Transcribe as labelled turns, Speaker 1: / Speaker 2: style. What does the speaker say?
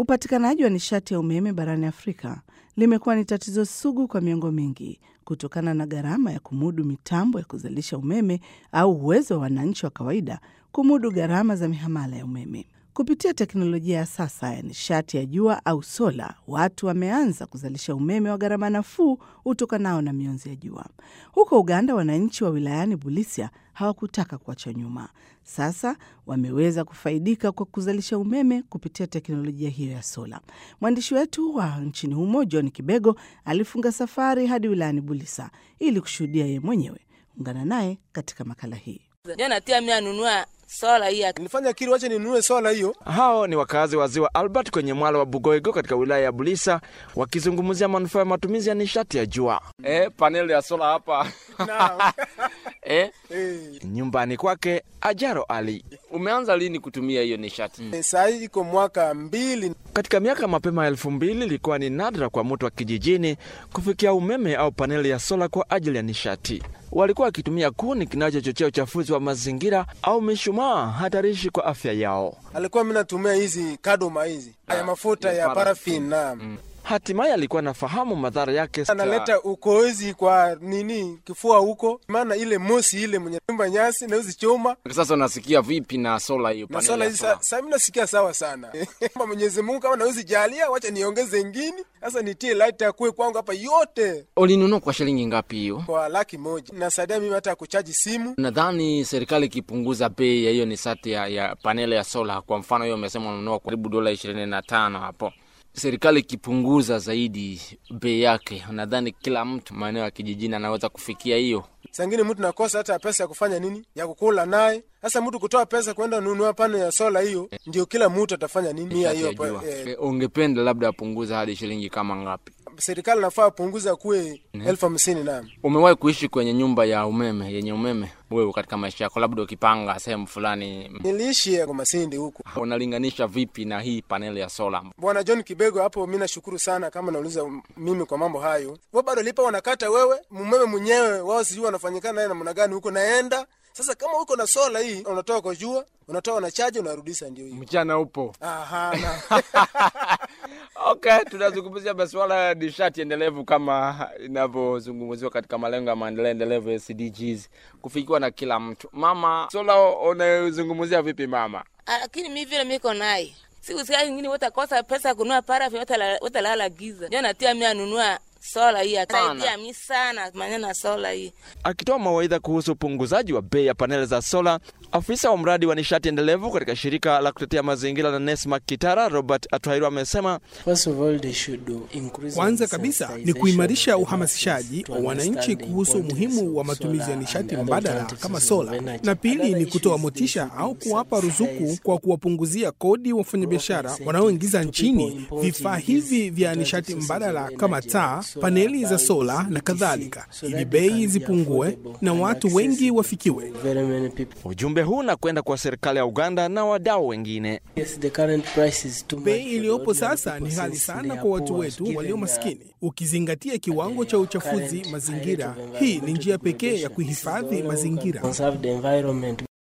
Speaker 1: Upatikanaji wa nishati ya umeme barani Afrika limekuwa ni tatizo sugu kwa miongo mingi kutokana na gharama ya kumudu mitambo ya kuzalisha umeme au uwezo wa wananchi wa kawaida kumudu gharama za mihamala ya umeme. Kupitia teknolojia ya sasa ya nishati ya jua au sola, watu wameanza kuzalisha umeme wa gharama nafuu utokanao na mionzi ya jua. Huko Uganda, wananchi wa wilayani Bulisia hawakutaka kuachwa nyuma. Sasa wameweza kufaidika kwa kuzalisha umeme kupitia teknolojia hiyo ya sola. Mwandishi wetu wa nchini humo John Kibego alifunga safari hadi wilayani Bulisa ili kushuhudia yeye mwenyewe. Ungana naye katika makala hii.
Speaker 2: natia mimi anunua sola hii
Speaker 3: nilifanya kili wache ninunue sola hiyo.
Speaker 4: Hao ni wakazi wa ziwa Albert kwenye mwalo wa Bugoigo katika wilaya ya Bulisa wakizungumzia manufaa ya matumizi ya nishati ya jua.
Speaker 5: Eh, paneli ya sola hapa eh,
Speaker 4: Nyumbani kwake Ajaro Ali.
Speaker 5: umeanza lini kutumia hiyo nishati?
Speaker 3: E, saa hii iko mwaka mbili.
Speaker 4: Katika miaka mapema elfu mbili ilikuwa ni nadra kwa mtu wa kijijini kufikia umeme au paneli ya sola kwa ajili ya nishati. Walikuwa wakitumia kuni kinachochochea uchafuzi wa mazingira au mishumaa hatarishi kwa afya yao.
Speaker 3: Alikuwa mimi natumia hizi kadoma hizi ya mafuta ya parafin na
Speaker 4: Hatimaye alikuwa anafahamu madhara yake.
Speaker 3: analeta ukozi kwa nini kifua huko, maana ile mosi ile mwenye nyumba nyasi na hizi choma
Speaker 5: Sasa unasikia vipi na sola hiyo?
Speaker 3: na
Speaker 5: paneli
Speaker 3: sola
Speaker 5: ya
Speaker 3: hizi.
Speaker 5: sola?
Speaker 3: sa- Sasa mimi nasikia sawa sana Kama Mwenyezi Mungu kama nawezi jalia, wacha niongeze ingine sasa, nitie light ya kuwe kwangu hapa yote
Speaker 5: Ulinunua kwa shilingi ngapi hiyo?
Speaker 3: kwa laki moja. Nasaidia mimi hata kuchaji simu
Speaker 5: Nadhani serikali ikipunguza bei ya hiyo nishati ya, ya paneli ya sola, kwa mfano hiyo umesema unanunua kwa karibu dola ishirini na tano hapo, serikali ikipunguza zaidi bei yake, nadhani kila mtu maeneo ya kijijini anaweza kufikia hiyo.
Speaker 3: Sangine mtu nakosa hata pesa ya kufanya nini ya kukula naye. Sasa mtu kutoa pesa kwenda nunua pano ya sola hiyo, ndio kila mtu atafanya nini mia
Speaker 5: Nishati
Speaker 3: hiyo
Speaker 5: ya
Speaker 3: pa-
Speaker 5: jua.
Speaker 3: eh,
Speaker 5: Eh, ungependa labda apunguza hadi shilingi kama ngapi?
Speaker 3: serikali nafaa punguza kuwe elfu hamsini na
Speaker 5: Umewahi kuishi kwenye nyumba ya umeme yenye umeme wewe katika maisha yako, labda ukipanga sehemu fulani,
Speaker 3: niliishi kwa Masindi huku.
Speaker 5: unalinganisha vipi na hii paneli ya sola?
Speaker 3: Bwana John Kibego, hapo mi nashukuru sana kama nauliza mimi kwa mambo hayo. Wao bado lipa wanakata wewe mumeme mwenyewe wao, sijui wanafanyikana naye namna gani huko, naenda sasa. Kama uko na sola hii, unatoa kwa jua, unatoa na chaji, unarudisha, ndio hiyo.
Speaker 5: Mchana upo
Speaker 3: Aha, na
Speaker 5: Okay, tunazungumzia masuala ya nishati endelevu kama inavyozungumziwa katika malengo ya maendeleo endelevu SDGs, kufikiwa na kila mtu. Mama, sola unazungumzia vipi mama?
Speaker 2: Ah, lakini mi vile miko naye siku siku nyingine watakosa pesa ya kununua parafi watalala giza, ndio natia mi anunua sola hii atasaidia mi sana maneno ya sola hii.
Speaker 4: Akitoa mawaidha kuhusu upunguzaji wa bei ya paneli za sola, afisa wa mradi wa nishati endelevu katika shirika la kutetea mazingira la NESMA Kitara, Robert Atwairo amesema
Speaker 6: Kwanza kabisa ni kuimarisha uhamasishaji wa wananchi kuhusu umuhimu wa matumizi ya nishati mbadala kama sola, na pili ni kutoa motisha au kuwapa ruzuku kwa kuwapunguzia kodi wafanyabiashara wanaoingiza nchini vifaa hivi vya nishati mbadala kama taa, paneli za sola na kadhalika, ili bei zipungue na watu wengi wafikiwe.
Speaker 4: ujumbe huu na kwenda kwa serikali ya Uganda na wadau wengine.
Speaker 6: Bei iliyopo sasa ni ghali sana kwa watu wetu walio maskini, ukizingatia kiwango cha uchafuzi mazingira. Hii ni njia pekee ya kuhifadhi mazingira.